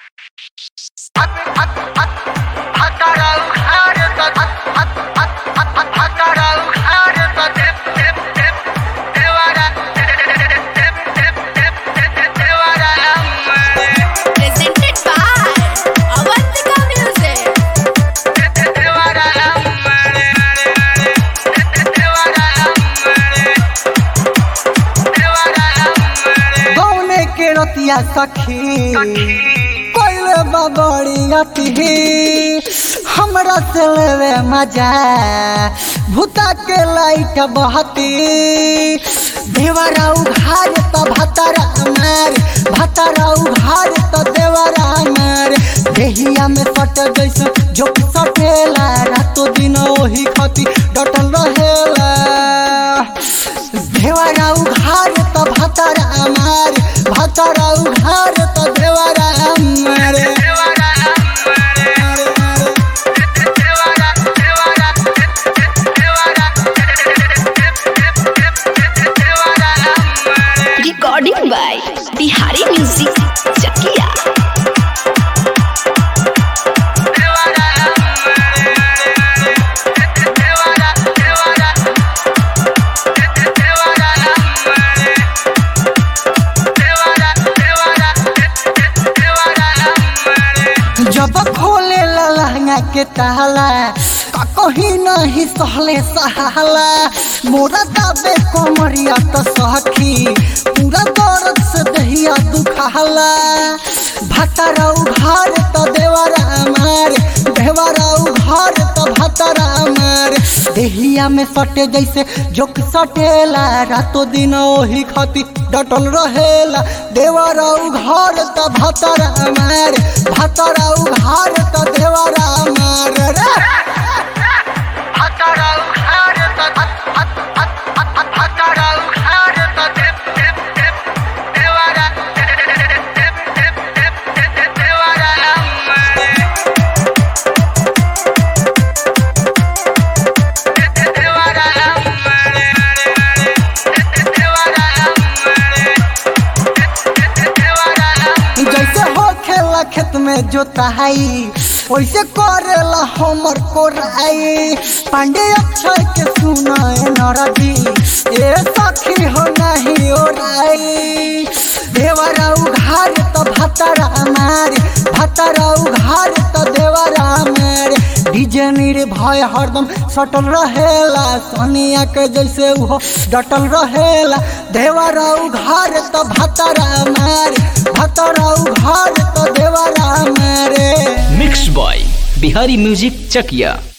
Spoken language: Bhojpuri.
Presented by Avantika Music. गौने के रतिया सखी कोइले बबड़ी अति हमरा से लेवे मजा भूता के लाइट बहती देवरा उघार तो भतरा मार भतरा उघार तो देवरा मार देहिया में सट जैसे जो सटेला रातो दिन ओही खती डटल रहेला देवरा उघार त भतरा मार भतरा उघार त देवरा मार Recording by Bihari Music Chakia. जब खोले ला लहंगा के ताला का कहीं नहीं सहले सहाला मोरा दाबे कोमरिया तो सखी पूरा दर्द से दहिया दुखाला भतरा उघार तो देवरा मार देवरा उघार तो भतरा मार देहिया में सटे जैसे जोक सटेला रातो दिन ओही खती डटल रहेला देवरा उघार तो भतरा मार भतरा उघार तो देवरा मार रे भतरा उघार तो भतरा उघार तो देवरा देवरा मार जैसे हो खेला खेत में जोताई वैसे करेला हमर कोराई पांडे अक्षय के सुनाए नरदी ए सखी हो नहीं ओराई देवरा उघार तो भतरा मार भतरा उघार तो देवरा मार डीजे निर्भय हरदम सटल रहेला सोनिया के जैसे वो डटल रहेला देवरा उघार तो भतरा मार भतरा उघार तो देवरा मारे मिक्स बॉय बिहारी म्यूजिक चकिया